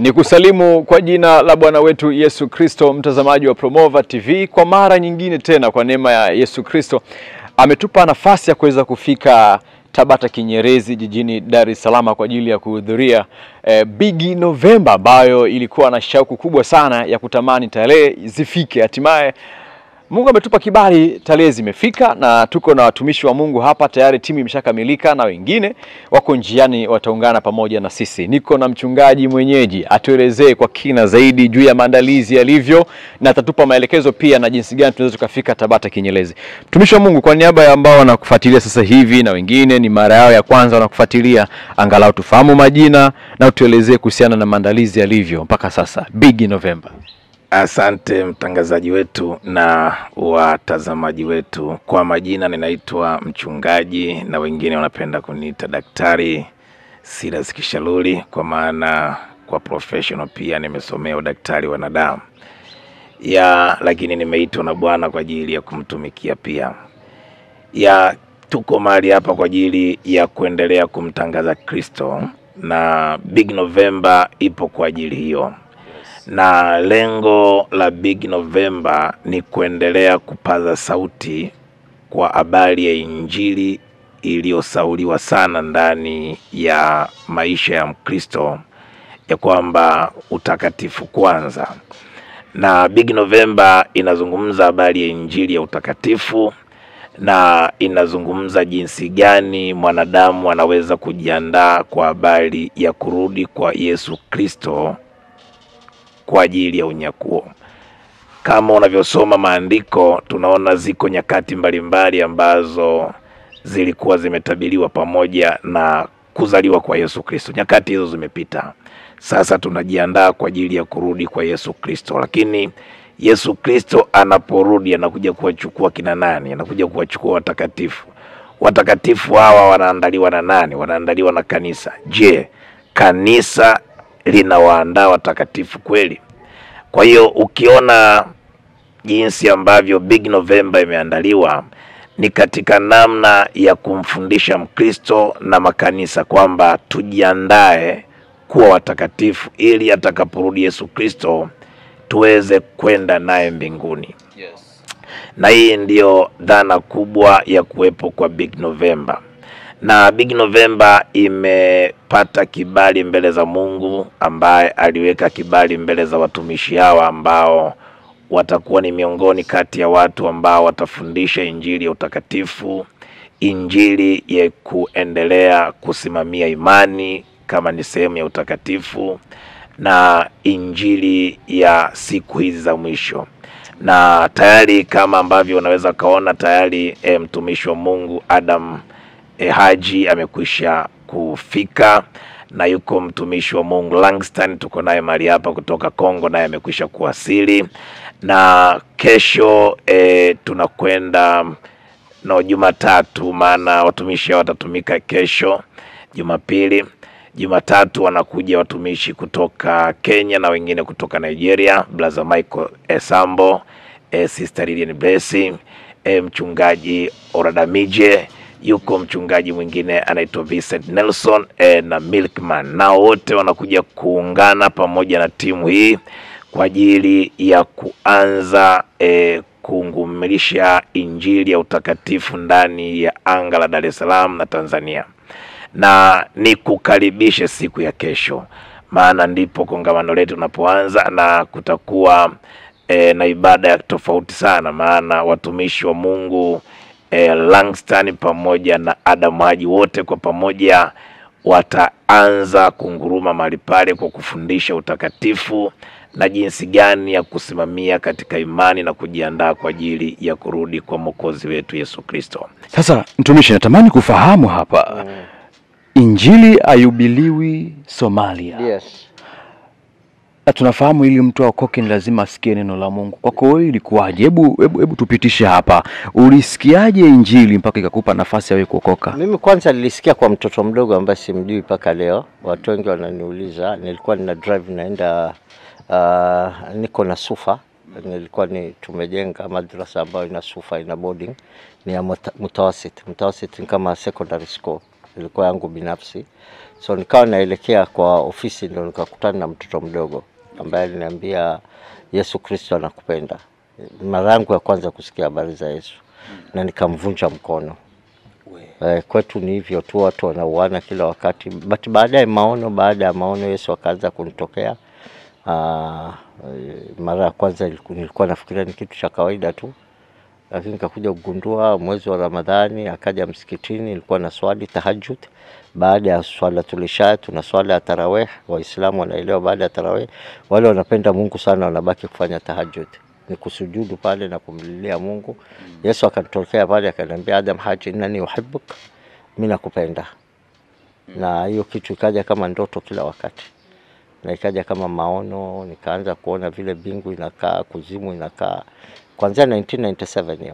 Ni kusalimu kwa jina la Bwana wetu Yesu Kristo, mtazamaji wa Promova TV, kwa mara nyingine tena, kwa neema ya Yesu Kristo ametupa nafasi ya kuweza kufika Tabata Kinyerezi jijini Dar es Salaam kwa ajili ya kuhudhuria eh, Big November ambayo ilikuwa na shauku kubwa sana ya kutamani tarehe zifike. Hatimaye Mungu ametupa kibali, tarehe zimefika na tuko na watumishi wa Mungu hapa tayari, timu imeshakamilika na wengine wako njiani, wataungana pamoja na sisi. Niko na mchungaji mwenyeji atuelezee kwa kina zaidi juu ya maandalizi yalivyo, na atatupa maelekezo pia na jinsi gani tunaweza tukafika Tabata Kinyerezi. Mtumishi wa Mungu, kwa niaba ya ambao wanakufuatilia sasa hivi na wengine ni mara yao ya kwanza wanakufuatilia, angalau tufahamu majina na utuelezee kuhusiana na maandalizi yalivyo mpaka sasa, Big November. Asante mtangazaji wetu na watazamaji wetu. Kwa majina ninaitwa mchungaji na wengine wanapenda kuniita daktari Silas Kishaluli, kwa maana kwa professional pia nimesomea udaktari wa wanadamu ya, lakini nimeitwa na Bwana kwa ajili ya kumtumikia pia ya. Tuko mahali hapa kwa ajili ya kuendelea kumtangaza Kristo na Big November ipo kwa ajili hiyo na lengo la Big November ni kuendelea kupaza sauti kwa habari ya Injili iliyosauliwa sana ndani ya maisha ya Mkristo, ya kwamba utakatifu kwanza. Na Big November inazungumza habari ya Injili ya utakatifu na inazungumza jinsi gani mwanadamu anaweza kujiandaa kwa habari ya kurudi kwa Yesu Kristo kwa ajili ya unyakuo. Kama unavyosoma maandiko, tunaona ziko nyakati mbalimbali ambazo zilikuwa zimetabiriwa pamoja na kuzaliwa kwa Yesu Kristo. Nyakati hizo zimepita, sasa tunajiandaa kwa ajili ya kurudi kwa Yesu Kristo. Lakini Yesu Kristo anaporudi, anakuja kuwachukua kina nani? Anakuja kuwachukua watakatifu. Watakatifu hawa wanaandaliwa na nani? Wanaandaliwa na kanisa. Je, kanisa linawaandaa watakatifu kweli? Kwa hiyo ukiona jinsi ambavyo Big November imeandaliwa ni katika namna ya kumfundisha Mkristo na makanisa kwamba tujiandae kuwa watakatifu ili atakaporudi Yesu Kristo tuweze kwenda naye mbinguni. Yes. Na hii ndiyo dhana kubwa ya kuwepo kwa Big November na Big November imepata kibali mbele za Mungu ambaye aliweka kibali mbele za watumishi hawa ambao watakuwa ni miongoni kati ya watu ambao watafundisha injili ya utakatifu, injili ya kuendelea kusimamia imani kama ni sehemu ya utakatifu na injili ya siku hizi za mwisho na tayari kama ambavyo unaweza kaona tayari e, mtumishi wa Mungu Adam e, Haji amekwisha kufika na yuko mtumishi wa Mungu Langston, tuko naye mahali hapa kutoka Kongo, naye amekwisha kuwasili, na kesho e, tunakwenda no Jumatatu, maana watumishi hao watatumika kesho Jumapili. Jumatatu wanakuja watumishi kutoka Kenya na wengine kutoka Nigeria, Brother Michael Esambo, e, Sister Lilian Blessing, e, mchungaji Oradamije yuko mchungaji mwingine anaitwa Vincent Nelson e, na Milkman, nao wote wanakuja kuungana pamoja na timu hii kwa ajili ya kuanza e, kungumilisha injili ya utakatifu ndani ya anga la Dar es Salaam na Tanzania, na ni kukaribishe siku ya kesho, maana ndipo kongamano letu linapoanza na kutakuwa e, na ibada ya tofauti sana, maana watumishi wa Mungu E, Langston pamoja na Adam Haji wote kwa pamoja wataanza kunguruma mahali pale kwa kufundisha utakatifu na jinsi gani ya kusimamia katika imani na kujiandaa kwa ajili ya kurudi kwa Mwokozi wetu Yesu Kristo. Sasa mtumishi, natamani kufahamu hapa injili ayubiliwi Somalia. Yes. Na tunafahamu ili mtu aokoke ni lazima asikie neno la Mungu. Kwako wewe ilikuwaje? Hebu hebu hebu tupitishe hapa, ulisikiaje injili mpaka ikakupa nafasi ya wewe kuokoka? Mimi kwanza nilisikia kwa mtoto mdogo ambaye simjui mpaka leo. Watu wengi wananiuliza, nilikuwa nina drive naenda uh, niko na sufa nilikuwa ni tumejenga madrasa ambayo ina sufa ina boarding ni ya muta- mutawasit. Mutawasit ni kama secondary school ilikuwa yangu binafsi. So nikawa naelekea kwa ofisi, ndo nikakutana na mtoto mdogo ambaye aliniambia Yesu Kristo anakupenda. Mara yangu ya kwanza kusikia habari za Yesu na nikamvunja mkono. Eh, kwetu ni hivyo tu, watu wanauana kila wakati, but baadaye maono, baada ya maono Yesu akaanza kunitokea. Ah, eh, mara ya kwanza iliku- nilikuwa nafikiria ni kitu cha kawaida tu, lakini nikakuja kugundua mwezi wa Ramadhani, akaja msikitini, nilikuwa na swali tahajjud. Baada ya swala tulisha, tuna swala ya tarawih. Waislamu wanaelewa, baada ya tarawih wale wanapenda Mungu sana wanabaki kufanya tahajjud, ni kusujudu pale na kumlilia Mungu. Yesu akanitokea pale akaniambia, Adam Haji, innani uhibbuk, mimi nakupenda. Na hiyo kitu ikaja kama ndoto kila wakati na ikaja kama maono, nikaanza kuona vile bingu inakaa, kuzimu inakaa, kuanzia 1997 hiyo.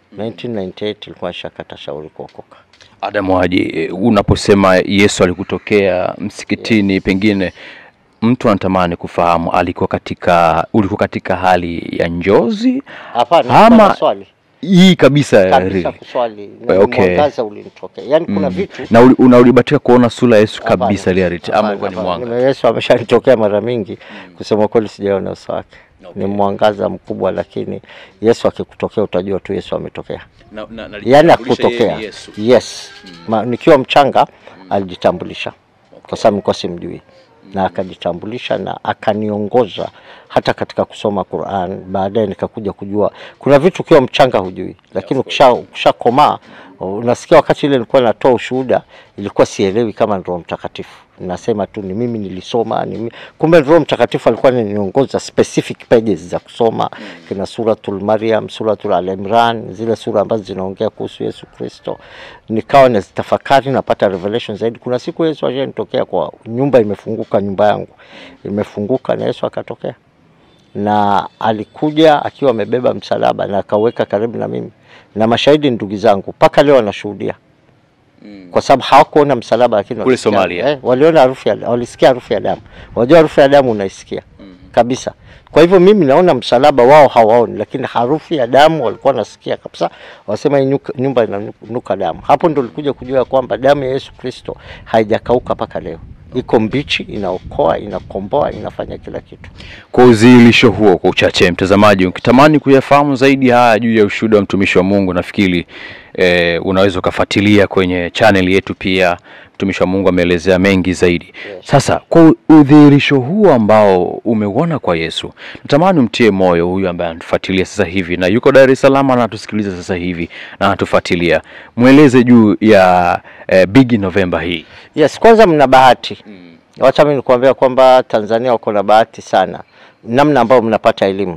1998 ilikuwa nishakata shauri kuokoka. Adamu Haji, e, unaposema Yesu alikutokea msikitini, pengine mtu anatamani kufahamu alikuwa katika, ulikuwa katika hali ya njozi Hapana, Ama- nilikuwa na swali hii kabisa, kabisa really? kuswali, Eh, okay. mwangaza ulinitokea, yaani kuna vitu na uli- una ulibatika kuona sura ya Yesu Hapana, kabisa reality, ama hapana, ulikuwa ni hapana. mwanga? Nime- Yesu ameshanitokea mara mingi, kusema kweli sijaona uso wake. Ni mwangaza mkubwa, lakini Yesu akikutokea utajua tu Yesu ametokea. Na- na- na- yani alitambulisha yeye akutokea ni Yesu. yes Ma, nikiwa mchanga alijitambulisha kwa sababu nilikuwa simjui na akajitambulisha na akaniongoza hata katika kusoma Qur'an. Baadaye nikakuja kujua kuna vitu ukiwa mchanga hujui, lakini ukisha ukishakomaa unasikia. Wakati ile nilikuwa natoa ushuhuda, ilikuwa sielewi kama ni Roho Mtakatifu, nasema tu ni mimi nilisoma ni mimi. Kumbe Roho Mtakatifu alikuwa ananiongoza specific pages za kusoma kina suratul Maryam, suratul Al-Imran, zile sura ambazo zinaongea kuhusu Yesu Kristo. Nikawa nazitafakari, napata revelation zaidi. Kuna siku Yesu ashanitokea kwa nyumba imefunguka, nyumba yangu imefunguka na Yesu akatokea na alikuja akiwa amebeba msalaba na akaweka karibu na mimi, na mashahidi ndugu zangu mpaka leo wanashuhudia kwa sababu hawakuona msalaba, lakini Kule walisikia- Somalia. eh, waliona harufu ya, walisikia harufu ya damu. Wajua harufu ya damu unaisikia kabisa. Kwa hivyo mimi naona msalaba, wao hawaoni, lakini harufu ya damu walikuwa wanasikia kabisa. Wasema hii nyuka- nyumba inanuka damu. Hapo ndo nilikuja kujua ya kwamba damu ya Yesu Kristo haijakauka mpaka leo, iko mbichi, inaokoa, inakomboa, inafanya kila kitu. Kwa udhihirisho huo, kwa uchache, mtazamaji, ukitamani kuyafahamu zaidi haya juu ya ushuhuda wa mtumishi wa Mungu, nafikiri eh, unaweza ukafuatilia kwenye channel yetu. Pia mtumishi wa Mungu ameelezea mengi zaidi. Sasa kwa udhihirisho huo ambao umeuona kwa Yesu, natamani umtie moyo huyu ambaye anatufuatilia sasa hivi na yuko Dar es Salaam na anatusikiliza sasa hivi na anatufuatilia, mweleze juu ya eh, Big November hii. Yes, kwanza mna bahati. Wacha mimi nikuambia kwamba Tanzania wako na bahati sana, namna ambayo mnapata elimu.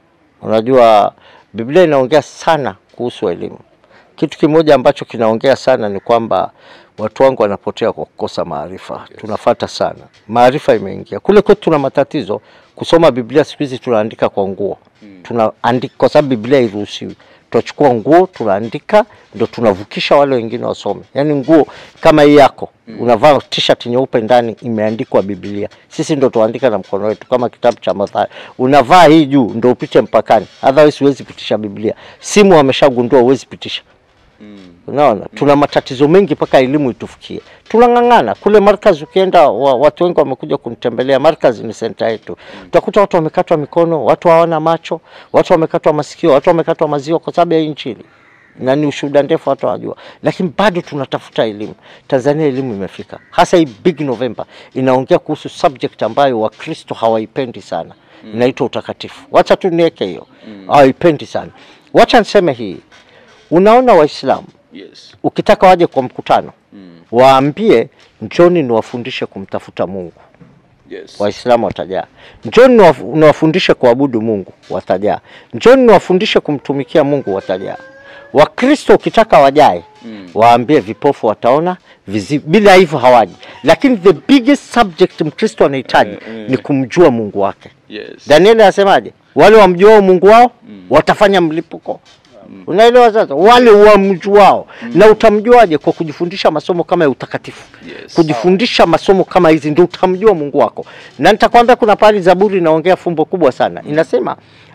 Unajua Biblia inaongea sana kuhusu elimu. Kitu kimoja ambacho kinaongea sana ni kwamba watu wangu wanapotea kwa kukosa maarifa. Tunafata sana maarifa, imeingia kule kwetu. Tuna matatizo kusoma Biblia siku hizi, tunaandika kwa nguo, tunaandika kwa sababu Biblia hairuhusiwi tunachukua nguo tunaandika, ndo tunavukisha wale wengine wasome. Yaani nguo kama hii yako unavaa t-shirt nyeupe ndani imeandikwa Biblia, sisi ndo tuandika na mkono wetu, kama kitabu cha Mathayo. Unavaa hii juu ndo upite mpakani, otherwise huwezi pitisha Biblia. Simu wameshagundua huwezi pitisha. Unaona, tuna matatizo mengi mpaka elimu itufikie. Tunang'ang'ana kule Markaz, ukienda wa, watu wengi wamekuja kunitembelea. Markaz ni senta yetu, utakuta watu wamekatwa mikono, watu hawana macho, watu wamekatwa masikio, watu wamekatwa maziwa kwa sababu ya hii Injili, na ni ushuhuda ndefu, watu hawajua, lakini bado tunatafuta elimu. Tanzania elimu imefika, hasa hii Big November inaongea kuhusu subject ambayo Wakristo hawaipendi sana, inaitwa utakatifu. Wacha tu niweke hiyo, hawaipendi sana. Wacha niseme hii, unaona Waislamu Yes. ukitaka waje kwa mkutano waambie njoni niwafundishe kumtafuta Mungu. Yes. Waislamu watajaa. Njoni niwaf- niwafundishe kuabudu Mungu, watajaa. Njoni niwafundishe kumtumikia Mungu, watajaa. Wakristo ukitaka wajae, waambie vipofu wataona, vizi, bila hivyo hawaji. Lakini the biggest subject Mkristo anahitaji ni kumjua Mungu wake. Yes. Danieli anasemaje? Wale wamjuao Mungu wao watafanya mlipuko. Unaelewa sasa? Wale wamjuao. Na utamjuaje? Kwa kujifundisha masomo kama ya utakatifu. Yes. Kujifundisha masomo kama hizi ndio utamjua Mungu wako. Na nitakwambia kuna pale Zaburi inaongea fumbo kubwa sana. Inasema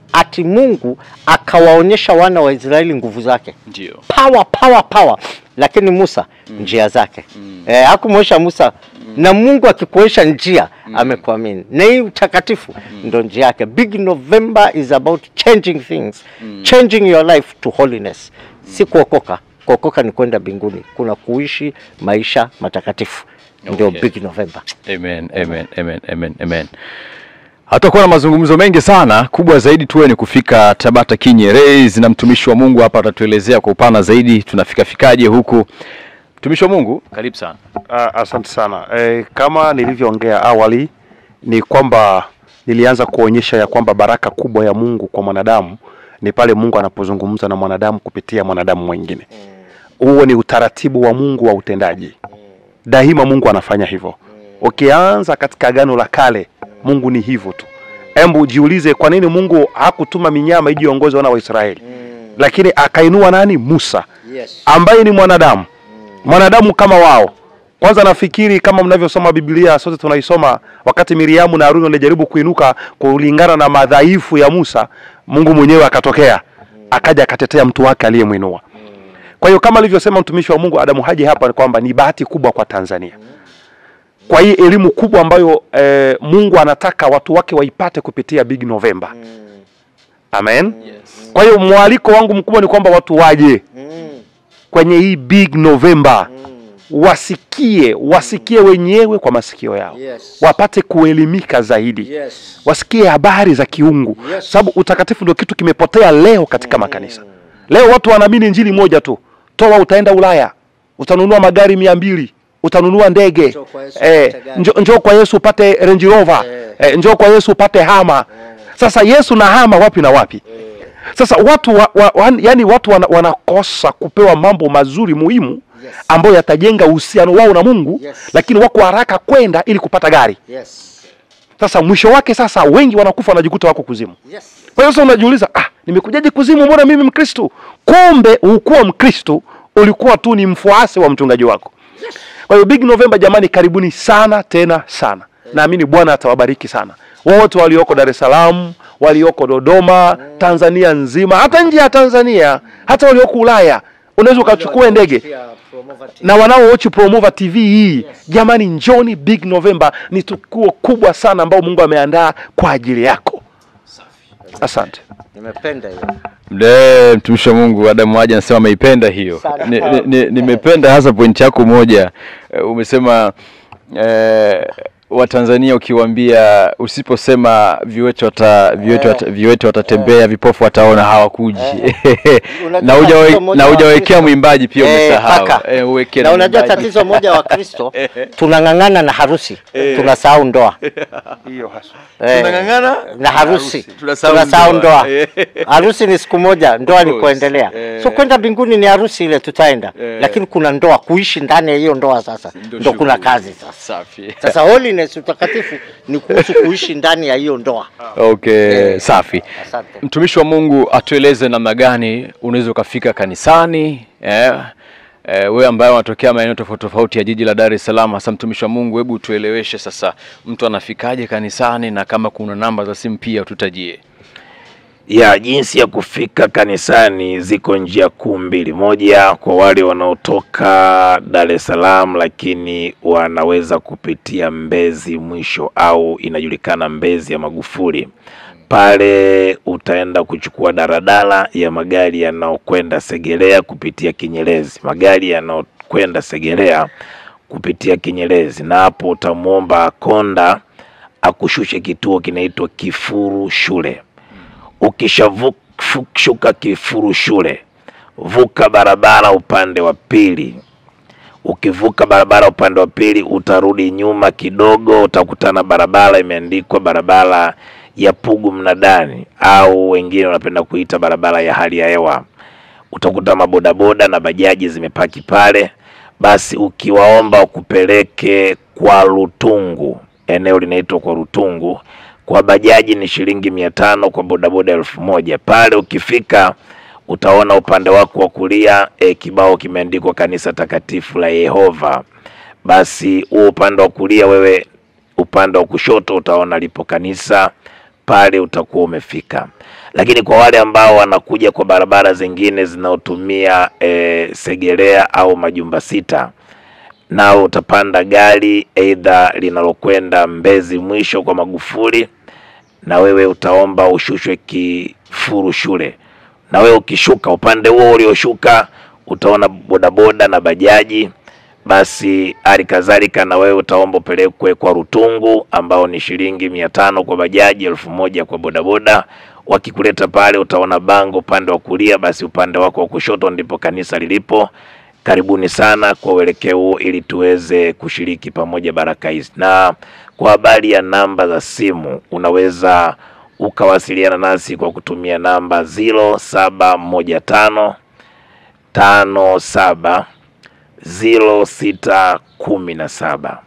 ati Mungu akawaonyesha wana wa Israeli nguvu zake Ndio. power power power, lakini Musa njia zake eh, hakumwonyesha Musa na Mungu akikuonyesha njia amekuamini, na hii utakatifu ndo njia yake. Big November is about changing things changing your life to holiness, si kuokoka. Kuokoka ni kwenda mbinguni, kuna kuishi maisha matakatifu, ndio Okay. Big November. Amen, amen, amen, amen, amen. Hatakuwa na mazungumzo mengi sana, kubwa zaidi tuwe ni kufika Tabata Kinyerezi, na mtumishi wa Mungu hapa atatuelezea kwa upana zaidi tunafika fikaje huku. Mtumishi wa Mungu, karibu sana. Ah, Asante sana. E, kama nilivyoongea awali ni kwamba nilianza kuonyesha ya kwamba baraka kubwa ya Mungu kwa mwanadamu ni pale Mungu anapozungumza na mwanadamu kupitia mwanadamu mwingine. Huo ni utaratibu wa Mungu wa utendaji. Daima Mungu anafanya hivyo. Ukianza katika Agano la Kale, Mungu ni hivyo tu. Embu jiulize kwa nini Mungu hakutuma minyama iji iongoze wana wa Israeli, lakini akainua nani? Musa Yes. ambaye ni mwanadamu mwanadamu kama wao. Kwanza nafikiri kama mnavyosoma Biblia, sote tunaisoma, wakati Miriamu na Haruni walijaribu kuinuka kulingana na madhaifu ya Musa, Mungu mwenyewe akatokea, akaja akatetea mtu wake aliyemwinua. Kwa hiyo kama alivyosema mtumishi wa Mungu Adamu Haji hapa, ni kwamba ni bahati kubwa kwa Tanzania kwa hii elimu kubwa ambayo eh, Mungu anataka watu wake waipate kupitia Big November. Amen. Kwa hiyo mwaliko wangu mkubwa ni kwamba watu waje kwenye hii Big November wasikie wasikie wenyewe kwa masikio yao Yes. wapate kuelimika zaidi Yes. wasikie habari za kiungu Yes. sababu utakatifu ndio kitu kimepotea leo katika makanisa leo watu wanaamini injili moja tu toa utaenda ulaya utanunua magari mia mbili utanunua ndege Njoo kwa Yesu eh, upate gari. njo, njoo kwa yesu upate range rover Eh. eh, njoo kwa yesu upate hama sasa yesu na hama wapi na wapi sasa watu wa, wa, wa, yani watu wana, wanakosa kupewa mambo mazuri muhimu Yes. ambayo yatajenga uhusiano wao na Mungu Yes. lakini wako haraka kwenda ili kupata gari. Yes. Sasa mwisho wake sasa wengi wanakufa wanajikuta wako kuzimu. Yes. Kwa hiyo sasa unajiuliza, ah, nimekujaje kuzimu? Mbona mimi Mkristo? Kumbe hukuwa Mkristo, ulikuwa tu ni mfuasi wa mchungaji wako. Kwa hiyo Big November, jamani, karibuni sana tena sana. Naamini Bwana atawabariki sana wote walioko Dar es Salaam, walioko Dodoma, Tanzania nzima, hata nje ya Tanzania, hata walioko Ulaya. Unaweza ukachukua ndege na wanaowochi Promova TV hii jamani, njoni Big November, ni tukio kubwa sana ambao Mungu ameandaa kwa ajili yako. Asante. Nimependa hiyo. Mde mtumishi wa Mungu Adamu Haji anasema ameipenda hiyo. Sana. Nimependa ni, ni, nimependa hasa pointi yako moja. Eh, umesema eh, Watanzania ukiwaambia usiposema viwete wata, viwete wata, viwete watatembea vipofu wataona hawakuji. Unajua na hujawe- tatizo moja na wa hujawekea Wakristo- mwimbaji pia Eh, umesahau. kaka. Eh, uweke na unajua mwimbaji. tatizo moja wa Kristo tunang'ang'ana na harusi tunasahau ndoa Hiyo haswa. Eh, Tunang'ang'ana na harusi Tunasahau tunasahau ndoa. ndoa Eh. harusi ni siku moja ndoa ni course. kuendelea Eh. so kwenda mbinguni ni harusi ile tutaenda Eh. lakini kuna ndoa kuishi ndani ya hiyo ndoa sasa Ndio ndo kuna shughuli. kazi sasa Safi. sasa holiness utakatifu ni kuhusu kuishi ndani ya hiyo ndoa Okay, Eh. safi. asante Mtumishi wa Mungu atueleze namna gani unaweza ukafika kanisani eh, eh, wewe ambaye unatokea maeneo tofauti tofauti ya jiji la Dar es Salaam. Hasa mtumishi wa Mungu, hebu tueleweshe sasa, mtu anafikaje kanisani, na kama kuna namba za simu pia tutajie. ya jinsi ya kufika kanisani ziko njia kuu mbili. Moja kwa wale wanaotoka Dar es Salaam, lakini wanaweza kupitia Mbezi mwisho au inajulikana Mbezi ya Magufuli. Pale utaenda kuchukua daradara ya magari yanayokwenda Segerea kupitia Kinyerezi, magari yanayokwenda Segerea kupitia Kinyerezi, na hapo utamwomba konda akushushe kituo kinaitwa Kifuru Shule. Ukishavuka Kifuru Shule, vuka barabara upande wa pili. Ukivuka barabara upande wa pili, utarudi nyuma kidogo, utakutana barabara imeandikwa barabara ya Pugu Mnadani, au wengine wanapenda kuita barabara ya hali ya hewa. Utakuta mabodaboda na bajaji zimepaki pale. Basi ukiwaomba wakupeleke kwa Rutungu, eneo linaitwa kwa Rutungu. Kwa bajaji ni shilingi mia tano, kwa bodaboda elfu moja. Pale ukifika utaona upande wako wa kulia e, kibao kimeandikwa kanisa takatifu la Yehova. Basi huo upande wa kulia wewe, upande wa kushoto utaona lipo kanisa pale utakuwa umefika. Lakini kwa wale ambao wanakuja kwa barabara zingine zinaotumia e, Segerea au Majumba Sita, nao utapanda gari aidha linalokwenda Mbezi mwisho kwa Magufuli, na wewe utaomba ushushwe Kifuru shule, na wewe ukishuka upande huo ulioshuka utaona bodaboda na bajaji basi hali kadhalika na wewe utaomba upelekwe kwa Rutungu ambao ni shilingi mia tano kwa bajaji, elfu moja kwa bodaboda. Wakikuleta pale utaona bango upande wa kulia, basi upande wako wa kushoto ndipo kanisa lilipo. Karibuni sana kwa uelekeo huo, ili tuweze kushiriki pamoja baraka hizi. Na kwa habari ya namba za simu, unaweza ukawasiliana nasi kwa kutumia namba ziro saba moja tano tano saba ziro sita kumi na saba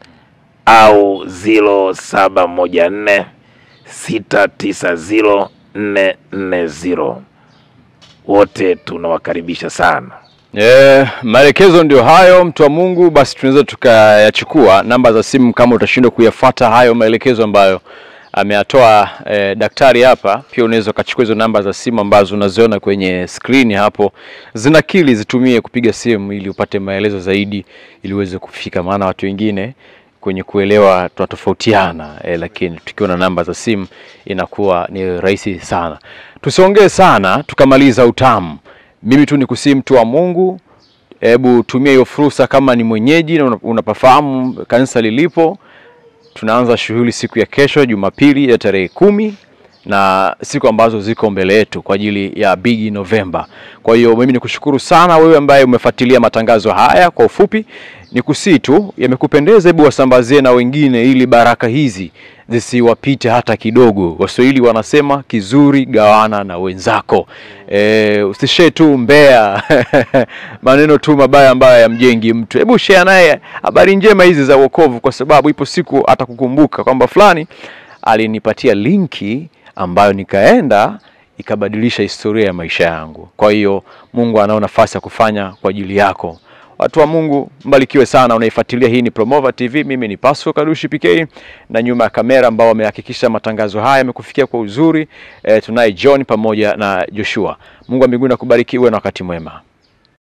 au ziro saba moja nne sita tisa ziro nne nne ziro. Wote tunawakaribisha sana. Eh, maelekezo ndio hayo, mtu wa Mungu. Basi tunaweza tukayachukua namba za simu kama utashindwa kuyafuata hayo maelekezo ambayo ameyatoa eh, daktari hapa. Pia unaweza ukachukua hizo namba za simu ambazo unaziona kwenye skrini hapo, zinakili, zitumie kupiga simu ili upate maelezo zaidi, ili uweze kufika, maana watu wengine kwenye kuelewa tunatofautiana eh, lakini tukiwa na namba za simu inakuwa ni rahisi sana. Tusiongee sana tukamaliza utamu. Mimi tu nikusii mtu wa Mungu, hebu tumia hiyo fursa kama ni mwenyeji na una- unapafahamu kanisa lilipo. Tunaanza shughuli siku ya kesho Jumapili ya tarehe kumi na siku ambazo ziko mbele yetu kwa ajili ya Big November. Kwa hiyo mimi nikushukuru sana wewe ambaye umefuatilia matangazo haya. Kwa ufupi nikusii tu, yamekupendeza, hebu wasambazie na wengine, ili baraka hizi zisiwapite hata kidogo. Waswahili wanasema kizuri gawana na wenzako. E, usishare tu mbea maneno tu mabaya ambayo yamjengi mtu. Hebu share naye habari njema hizi za wokovu, kwa sababu ipo siku atakukumbuka kwamba fulani alinipatia linki ambayo nikaenda ikabadilisha historia ya maisha yangu. Kwa hiyo Mungu anao nafasi ya kufanya kwa ajili yako. Watu wa Mungu, mbarikiwe sana. Unaifuatilia, hii ni Promova TV. Mimi ni Pasco Kadushi PK, na nyuma ya kamera ambao wamehakikisha matangazo haya yamekufikia kwa uzuri e, tunaye John pamoja na Joshua. Mungu wa mbinguni akubariki, uwe na wakati mwema.